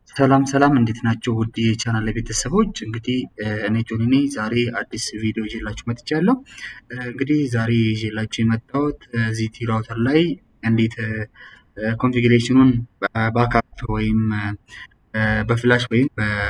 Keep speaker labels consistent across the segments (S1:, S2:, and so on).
S1: ሰላም ሰላም እንዴት ናቸው? ውድ የቻናል ቤተሰቦች እንግዲህ እኔ ጆኒ ነኝ። ዛሬ አዲስ ቪዲዮ ይዤላችሁ መጥቻለሁ። እንግዲህ ዛሬ ይዤላችሁ የመጣሁት ዚቲ ራውተር ላይ እንዴት ኮንፊግሬሽኑን ባካፕ ወይም በፍላሽ ወይም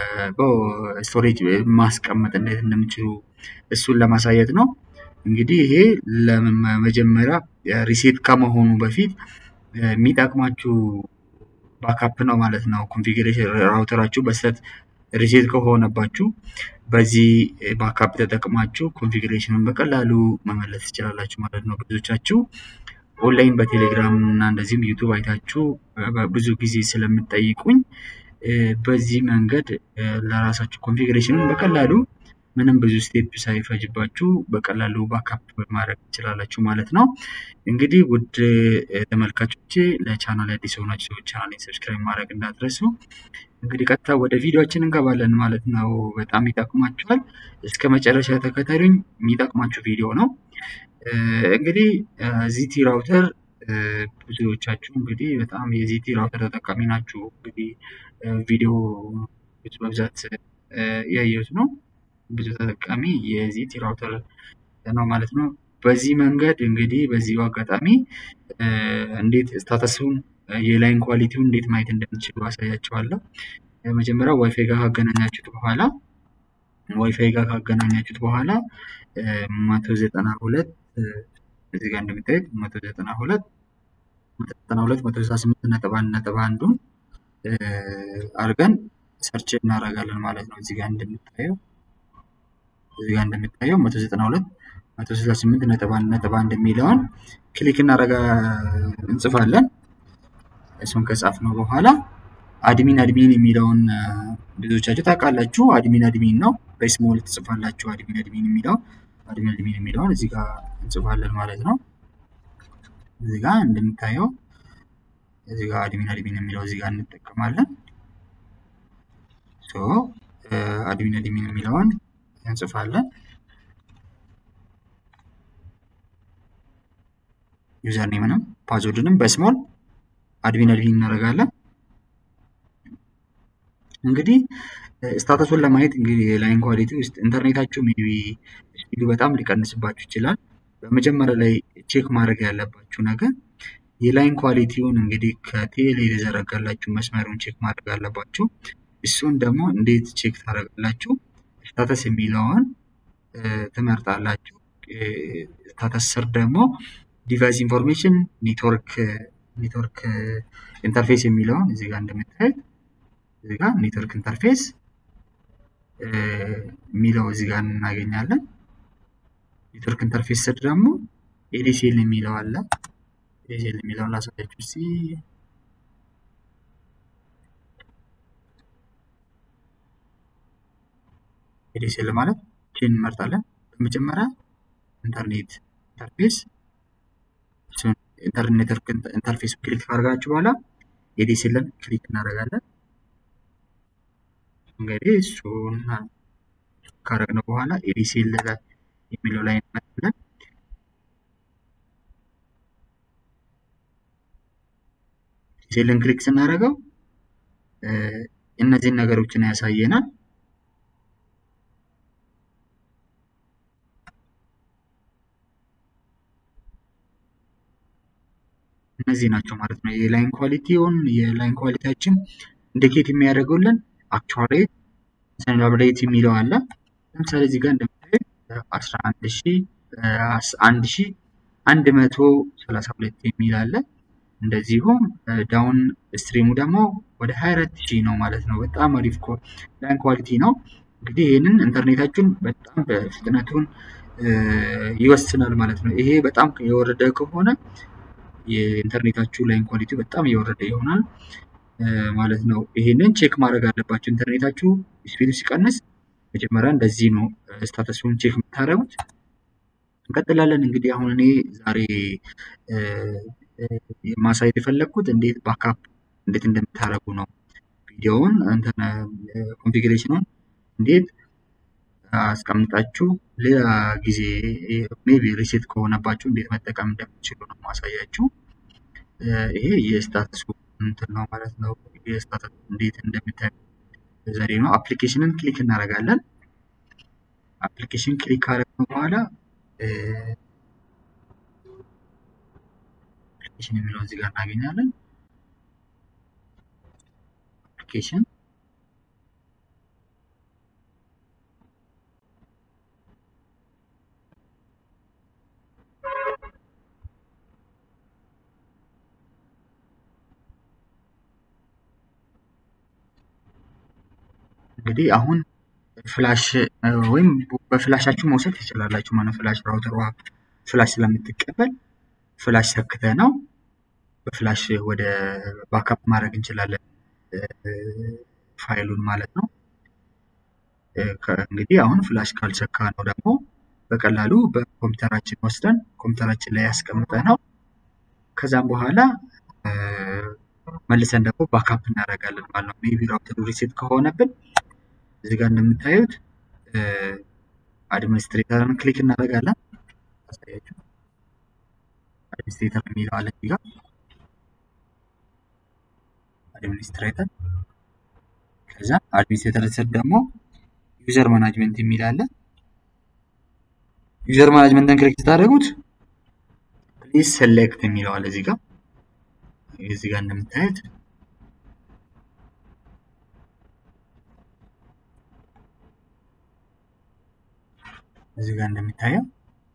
S1: በስቶሬጅ ማስቀመጥ እንዴት እንደምችሉ እሱን ለማሳየት ነው። እንግዲህ ይሄ ለመጀመሪያ ሪሴት ከመሆኑ በፊት የሚጠቅማችሁ ባካፕ ነው ማለት ነው። ኮንፊግሬሽን ራውተራችሁ በስህተት ሪሴት ከሆነባችሁ በዚህ ባካፕ ተጠቅማችሁ ኮንፊግሬሽኑን በቀላሉ መመለስ ትችላላችሁ ማለት ነው። ብዙዎቻችሁ ኦንላይን በቴሌግራም እና እንደዚህም ዩቱብ አይታችሁ ብዙ ጊዜ ስለምጠይቁኝ በዚህ መንገድ ለራሳችሁ ኮንፊግሬሽኑን በቀላሉ ምንም ብዙ ስቴፕ ሳይፈጅባችሁ በቀላሉ ባካፕ ማድረግ ትችላላችሁ ማለት ነው። እንግዲህ ውድ ተመልካቾቼ ለቻናል አዲስ የሆናችሁ ሰዎች ቻናሌን ሰብስክራይብ ማድረግ እንዳትረሱ። እንግዲህ ቀጥታ ወደ ቪዲዮችን እንገባለን ማለት ነው። በጣም ይጠቅማችኋል። እስከ መጨረሻ ተከተሉኝ። የሚጠቅማችሁ ቪዲዮ ነው። እንግዲህ ዚቲ ራውተር ብዙዎቻችሁ እንግዲህ በጣም የዚቲ ራውተር ተጠቃሚ ናችሁ። እንግዲህ ቪዲዮ በብዛት ያየሁት ነው። ብዙ ተጠቃሚ የዚቲ ራውተር ነው ማለት ነው። በዚህ መንገድ እንግዲህ በዚሁ አጋጣሚ እንዴት ስታተሱን የላይን ኳሊቲውን እንዴት ማየት እንደምችሉ አሳያችኋለሁ። መጀመሪያ ዋይፋይ ጋር ካገናኛችሁት በኋላ ዋይፋይ ጋር ካገናኛችሁት በኋላ መቶ ዘጠና ሁለት እዚህ ጋር እንደምታዩት መቶ ዘጠና ሁለት መቶ ዘጠና ሁለት መቶ ስልሳ ስምንት ነጥብ አንድ ነጥብ አንዱን አድርገን ሰርች እናደርጋለን ማለት ነው። እዚህ ጋር እንደምታየው እዚህ ጋር እንደምታየው 192 168 ነጥብ አንድ ነጥብ አንድ የሚለውን ክሊክ እናደርጋ እንጽፋለን። እሱን ከጻፍነው በኋላ አድሚን አድሚን የሚለውን ብዙዎቻችሁ ታውቃላችሁ። አድሚን አድሚን ነው። በስሞል ትጽፋላችሁ። አድሚን አድሚን የሚለው አድሚን አድሚን የሚለውን እዚህ ጋር እንጽፋለን ማለት ነው። እዚህ ጋር እንደምታየው እዚህ ጋር አድሚን አድሚን የሚለው እዚህ ጋር እንጠቀማለን። ሶ አድሚን አድሚን የሚለውን እንጽፋለን። ዩዘር ኔምንም ፓስወርድንም በስሞል አድሚን አድሚን እናደርጋለን። እንግዲህ ስታተሱን ለማየት እንግዲህ የላይን ኳሊቲ ውስጥ ኢንተርኔታችሁ ሜቢ ስፒዱ በጣም ሊቀንስባችሁ ይችላል። በመጀመሪያ ላይ ቼክ ማድረግ ያለባችሁ ነገር የላይን ኳሊቲውን እንግዲህ ከቴሌ የተዘረጋላችሁ መስመሩን ቼክ ማድረግ አለባችሁ። እሱን ደግሞ እንዴት ቼክ ታደርጋላችሁ? ስታተስ የሚለውን ትመርጣላችሁ። ስታተስ ስር ደግሞ ዲቫይስ ኢንፎርሜሽን ኔትወርክ ኔትወርክ ኢንተርፌስ የሚለውን እዚህ ጋር እንደምታዩት እዚህ ጋር ኔትወርክ ኢንተርፌስ የሚለው እዚህ ጋር እናገኛለን። ኔትወርክ ኢንተርፌስ ስር ደግሞ ኤዲሲኤል የሚለው አለ። ኤዲሲኤል የሚለውን ላሳያችሁ እስኪ ኤዲሲኤል ማለት ቼን እንመርጣለን። በመጀመሪያ ኢንተርኔት ኢንተርፌስ ኢንተርኔት ኔትወርክ ኢንተርፌስ ክሊክ ካደረጋችሁ በኋላ ኤዲሲኤልን ክሊክ እናደርጋለን። እንግዲህ እሱን ካደረግነው በኋላ ኤዲሲኤል የሚለው ላይ እንመጣለን። ኤዲሲኤልን ክሊክ ስናደርገው እነዚህን ነገሮችን ያሳየናል። እነዚህ ናቸው ማለት ነው። የላይን ኳሊቲውን የላይን ኳሊቲያችን ኢንዲኬት የሚያደርገውልን አክቹዋል ሬት ሰንላብ ሬት የሚለው አለ። ለምሳሌ እዚህ ጋር እንደምታዩት አስራ አንድ ሺ አንድ ሺ አንድ መቶ ሰላሳ ሁለት የሚል አለ። እንደዚሁም ዳውን ስትሪሙ ደግሞ ወደ ሀያ አራት ሺህ ነው ማለት ነው። በጣም አሪፍ ላይን ኳሊቲ ነው። እንግዲህ ይህንን ኢንተርኔታችሁን በጣም በፍጥነቱን ይወስናል ማለት ነው። ይሄ በጣም የወረደ ከሆነ የኢንተርኔታችሁ ላይን ኳሊቲ በጣም እየወረደ ይሆናል ማለት ነው። ይሄንን ቼክ ማድረግ አለባችሁ። ኢንተርኔታችሁ ስፒዱ ሲቀንስ መጀመሪያ እንደዚህ ነው ስታተሱን ቼክ የምታደርጉት። እንቀጥላለን። እንግዲህ አሁን እኔ ዛሬ ማሳየት የፈለግኩት እንዴት ባካፕ እንዴት እንደምታደርጉ ነው። ቪዲዮውን ኮንፊግሬሽኑን እንዴት አስቀምጣችሁ ሌላ ጊዜ ሜቢ ሪሴት ከሆነባችሁ እንዴት መጠቀም እንደምትችሉ ነው ማሳያችሁ። ይሄ የስታተሱ እንትን ነው ማለት ነው። የስታተስ እንዴት እንደምታዩ ዘዴ ነው። አፕሊኬሽንን ክሊክ እናደርጋለን። አፕሊኬሽን ክሊክ ካደረግነው በኋላ አፕሊኬሽን የሚለውን እዚህ ጋር እናገኛለን። አፕሊኬሽን እንግዲህ አሁን ፍላሽ ወይም በፍላሻችሁ መውሰድ ትችላላችሁ ማለት ፍላሽ ራውተሯ ፍላሽ ስለምትቀበል ፍላሽ ሰክተ ነው በፍላሽ ወደ ባካፕ ማድረግ እንችላለን ፋይሉን ማለት ነው። እንግዲህ አሁን ፍላሽ ካልሰካ ነው ደግሞ በቀላሉ በኮምፒውተራችን ወስደን ኮምፒውተራችን ላይ ያስቀምጠ ነው ከዛም በኋላ መልሰን ደግሞ ባካፕ እናደርጋለን ማለት ነው። ሜቢ ራውተሩ ሪሴት ከሆነብን እዚህ ጋር እንደምታዩት አድሚኒስትሬተርን ክሊክ እናደርጋለን። አሳያችሁ አድሚኒስትሬተር የሚለው አለ እዚህ ጋር አድሚኒስትሬተር ከዛ አድሚኒስትሬተር ስር ደግሞ ዩዘር ማናጅመንት የሚል አለ። ዩዘር ማናጅመንትን ክሊክ ስታደርጉት ፕሊዝ ሴሌክት የሚለው አለ እዚህ ጋር እዚህ ጋር እንደምታዩት እዚህ ጋር እንደሚታየው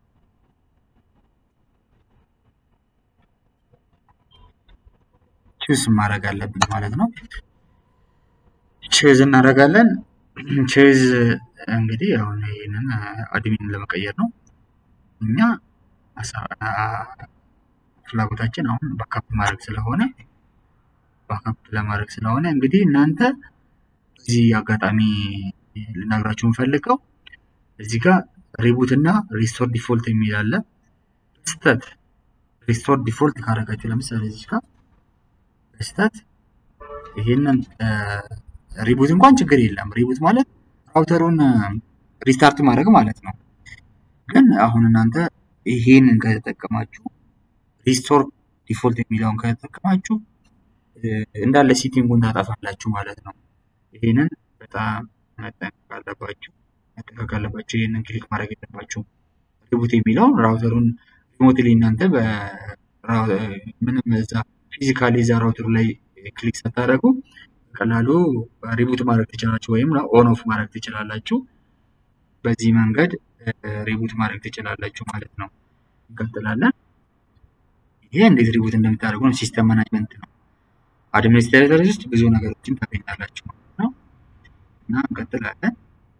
S1: ቹዝ ማድረግ አለብን ማለት ነው። ቼዝ እናደርጋለን። ቼዝ እንግዲህ አሁን ይህንን አድሚን ለመቀየር ነው። እኛ ፍላጎታችን አሁን ባካፕ ማድረግ ስለሆነ ባካፕ ለማድረግ ስለሆነ እንግዲህ እናንተ በዚህ አጋጣሚ ልነግራችሁ የምፈልገው እዚህ ጋር ሪቡት እና ሪስቶር ዲፎልት የሚል አለ። በስተት ሪስቶር ዲፎልት ካደረጋችሁ ለምሳሌ እዚህ ጋር በስተት ይሄንን ሪቡት እንኳን ችግር የለም። ሪቡት ማለት ራውተሩን ሪስታርት ማድረግ ማለት ነው። ግን አሁን እናንተ ይሄንን ከተጠቀማችሁ ሪስቶር ዲፎልት የሚለውን ከተጠቀማችሁ እንዳለ ሲቲንጉን ታጠፋላችሁ ማለት ነው። ይሄንን በጣም መጠንቀቅ አለባችሁ መጠንቀቅ አለባችሁ። ይህንን ክሊክ ማድረግ የለባችሁ። ሪቡት የሚለውን ራውተሩን ሪሞትሊ እናንተ ምንም እዛ ፊዚካሊ እዛ ራውተሩ ላይ ክሊክ ስታደርጉ በቀላሉ ሪቡት ማድረግ ትችላላችሁ፣ ወይም ኦን ኦፍ ማድረግ ትችላላችሁ። በዚህ መንገድ ሪቡት ማድረግ ትችላላችሁ ማለት ነው። እንቀጥላለን። ይሄ እንዴት ሪቡት እንደምታደርጉ ነው። ሲስተም ማናጅመንት ነው። አድሚኒስትሬተር ውስጥ ብዙ ነገሮችን ታገኛላችሁ ማለት ነው እና እንቀጥላለን።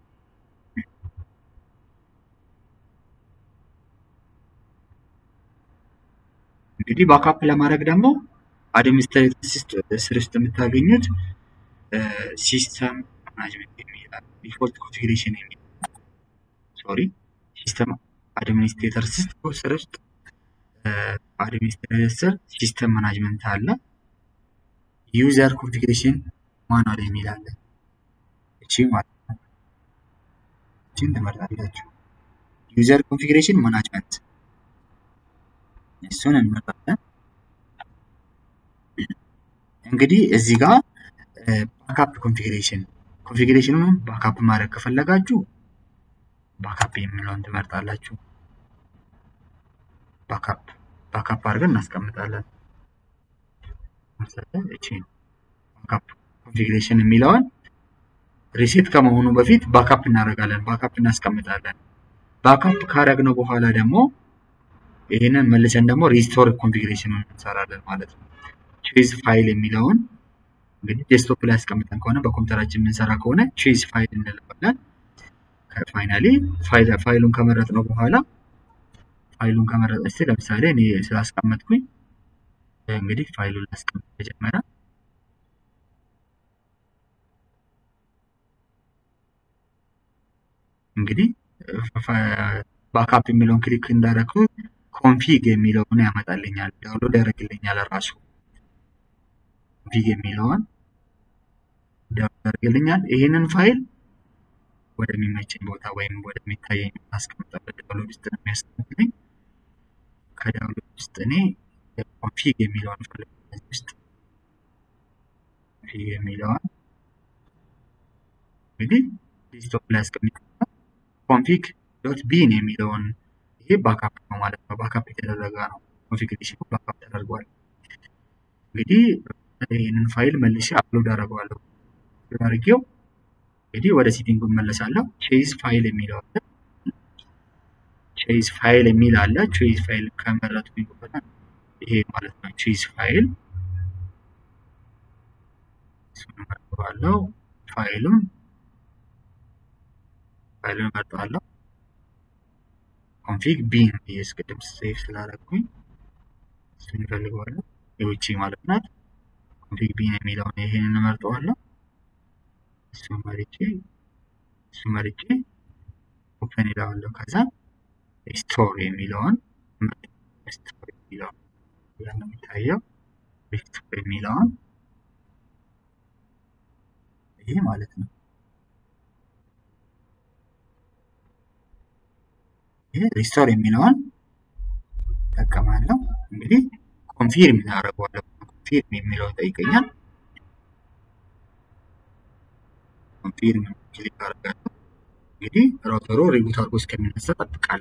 S1: እንግዲህ ባካፕ ለማድረግ ደግሞ አድሚኒስትሬተር ስር ውስጥ የምታገኙት ሲስተም ማናጅመንት የሚላል ዲፎልት ኮንፊግሬሽን የሚል ሶሪ ሲስተም አድሚኒስትሬተር ስር ውስጥ አድሚኒስትሬተር ስር ሲስተም ማናጅመንት አለ። ዩዘር ኮንፊግሬሽን ማኑዋል የሚል አለ። እቺ ማለት ነው። እቺን ትመርጣላችሁ። ዩዘር ኮንፊግሬሽን ማናጅመንት እሱን እንመርጣለን። እንግዲህ እዚህ ጋር ባካፕ ኮንፊግሬሽን ኮንፊግሬሽኑን ባካፕ ማድረግ ከፈለጋችሁ ባካፕ የሚለውን ትመርጣላችሁ። ባካፕ ባካፕ አድርገን እናስቀምጣለን። እቺ ባካፕ ኮንፊግሬሽን የሚለውን ሪሴት ከመሆኑ በፊት ባካፕ እናደርጋለን፣ ባካፕ እናስቀምጣለን። ባካፕ ካደረግነው በኋላ ደግሞ ይህንን መልሰን ደግሞ ሪስቶር ኮንፊግሬሽኑን እንሰራለን ማለት ነው። ቼዝ ፋይል የሚለውን እንግዲህ ዴስክቶፕ ላይ አስቀምጠን ከሆነ በኮምፒውተራችን የምንሰራ ከሆነ ቼዝ ፋይል እንለዋለን። ፋይናሊ ፋይሉን ከመረጥ ነው በኋላ ፋይሉን ከመረጥ እስቲ ለምሳሌ እኔ ስላስቀመጥኩኝ እንግዲህ ፋይሉን ላስቀምጥ መጀመሪያ እንግዲህ ባካፕ የሚለውን ክሊክ እንዳደረግኩ ኮንፊግ የሚለውን ያመጣልኛል፣ ዳውንሎድ ያደርግልኛል ራሱ ኮንፊግ የሚለውን ዳውንሎድ ያደርግልኛል። ይህንን ፋይል ወደሚመቸኝ ቦታ ወይም ወደሚታየኝ ቦታ አስቀምጣለሁ። ዳውንሎድ ውስጥ ነው የሚያስቀምጥልኝ። ከዳውንሎድ ውስጥ እኔ ኮንፊግ የሚለውን ፈልግ ውስጥ ኮንፊግ የሚለውን እንግዲህ ዴስክቶፕ ላይ አስቀምጫለሁ። ኮንፊግ ዶት ቢን የሚለውን ይሄ ባካፕ ነው ማለት ነው። ባካፕ የተደረገ ነው። ኮንፊግሬሽኑ ባካፕ ተደርጓል። እንግዲህ ይህንን ፋይል መልሼ አፕሎድ አደርገዋለሁ። አፕሎድ አድርጌው እንግዲህ ወደ ሴቲንግ እመለሳለሁ። ቼዝ ፋይል የሚለው አለ። ቼዝ ፋይል የሚል አለ። ቼዝ ፋይል ከመረጥኩኝ በኋላ ይሄ ማለት ነው ቼዝ ፋይል እሱን እመርጠዋለሁ። ፋይሉን ፋይሉን እመርጠዋለሁ። ኮንፊግ ቢን የስቅድም ሴቭ ስላደረግኩኝ እሱን እፈልገዋለሁ። የውጭ ማለት ናት። ኮንፊግ ቢን የሚለውን ይሄንን እመርጠዋለሁ። እሱን መርጬ እሱን መርጬ ኦፕን ይለዋለሁ። ከዛ ሪስቶር የሚለውን ሪስቶር የሚለውን ነው የሚታየው። ሪስቶር የሚለውን ይሄ ማለት ነው። ይሄ ሪስቶር የሚለውን እጠቀማለሁ። እንግዲህ ኮንፊርም እናደርገዋለሁ። ኮንፊርም የሚለውን ጠይቀኛል። ኮንፊርም ክሊክ አደርጋለሁ። እንግዲህ ራውተሩ ሪቡት አድርጎ እስከሚነሳ ጠብቃለሁ።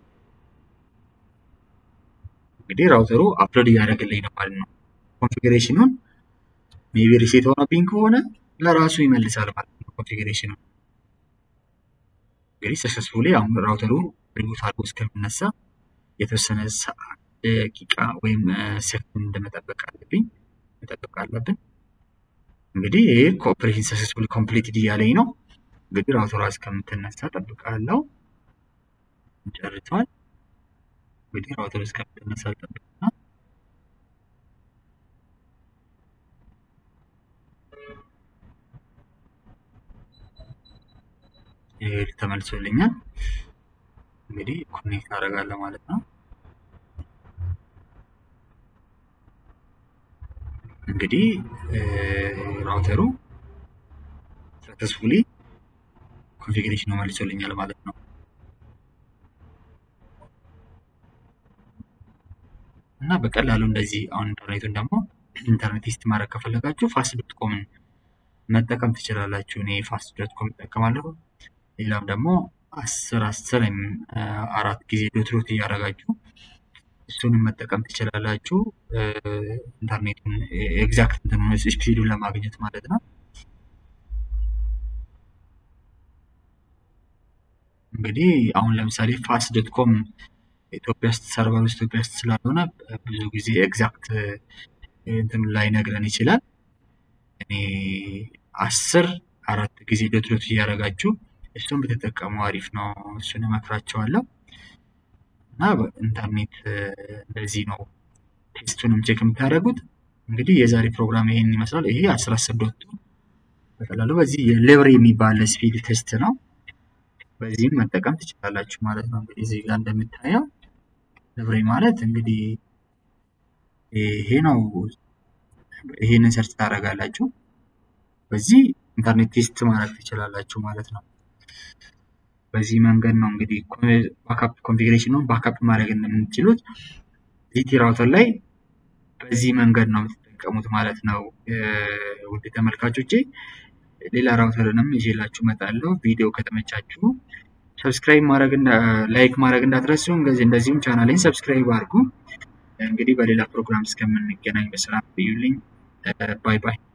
S1: እንግዲህ ራውተሩ አፕሎድ እያደረገልኝ ነው ማለት ነው። ኮንፊግሬሽኑን ሜቢ ሪሴት ሆኖብኝ ከሆነ ለራሱ ይመልሳል ማለት ነው። ኮንፊግሬሽኑ እንግዲህ ሰክሰስፉሊ አሁን ራውተሩ ሪቡት አድርጎ እስከሚነሳ የተወሰነ ደቂቃ ወይም ሴኮንድ መጠበቅ አለብኝ መጠበቅ አለብን። እንግዲህ ይህ ኮኦፕሬሽን ሰክሰስፉሊ ኮምፕሊትድ እያለኝ ነው። እንግዲህ ራውተሯ እስከምትነሳ ጠብቃለሁ። ጨርሷል። እንግዲህ ራውተሩ እስከምትነሳ ጠብቅና ይህ ተመልሶልኛል። እንግዲህ ኮኔክት አደርጋለሁ ማለት ነው። እንግዲህ ራውተሩ ሰክሰስፉሊ ኮንፊግሬሽኑ መልሶልኛል ማለት ነው። እና በቀላሉ እንደዚህ አሁን ኢንተርኔቱን ደግሞ ኢንተርኔት ቴስት ማድረግ ከፈለጋችሁ ፋስት ዶት ኮምን መጠቀም ትችላላችሁ። እኔ ፋስት ዶት ኮም እጠቀማለሁ። ሌላም ደግሞ አስር አስር አራት ጊዜ ዶት ዶት እያደረጋችሁ እሱንም መጠቀም ትችላላችሁ። ኢንተርኔቱን ኤግዛክት ስፒዱን ለማግኘት ማለት ነው። እንግዲህ አሁን ለምሳሌ ፋስት ዶት ኮም ኢትዮጵያ ውስጥ ሰርቨር ውስጥ ኢትዮጵያ ውስጥ ስላልሆነ ብዙ ጊዜ ኤግዛክት እንትን ላይ ነግረን ይችላል። እኔ አስር አራት ጊዜ ዶት ዶት እያደረጋችሁ እሱን ብትጠቀሙ አሪፍ ነው። እሱን እመክራቸዋለሁ። እና ኢንተርኔት እንደዚህ ነው ቴስቱንም ቼክ የምታደርጉት። እንግዲህ የዛሬ ፕሮግራም ይሄን ይመስላል። ይሄ አስር አስር ዶት በቀላሉ በዚህ የሌብሬ የሚባል ስፒድ ቴስት ነው። በዚህም መጠቀም ትችላላችሁ ማለት ነው። እንግዲህ እዚህ ጋር እንደምታየው ሌብሬ ማለት እንግዲህ ይሄ ነው። ይሄንን ሰርች ታደርጋላችሁ። በዚህ ኢንተርኔት ቴስት ማድረግ ትችላላችሁ ማለት ነው። በዚህ መንገድ ነው እንግዲህ ባካፕ ኮንፊግሬሽኑን ባካፕ ማድረግ እንደምትችሉት ዚቲ ራውተር ላይ በዚህ መንገድ ነው የምትጠቀሙት ማለት ነው። ውድ ተመልካቾቼ ሌላ ራውተርንም ይዤላችሁ እመጣለሁ። ቪዲዮ ከተመቻችሁ ሰብስክራይብ ማድረግ ላይክ ማድረግ እንዳትረሱ። እንደዚሁም ቻናሌን ሰብስክራይብ አድርጉ። እንግዲህ በሌላ ፕሮግራም እስከምንገናኝ በሰላም ቆዩልኝ። ባይ ባይ።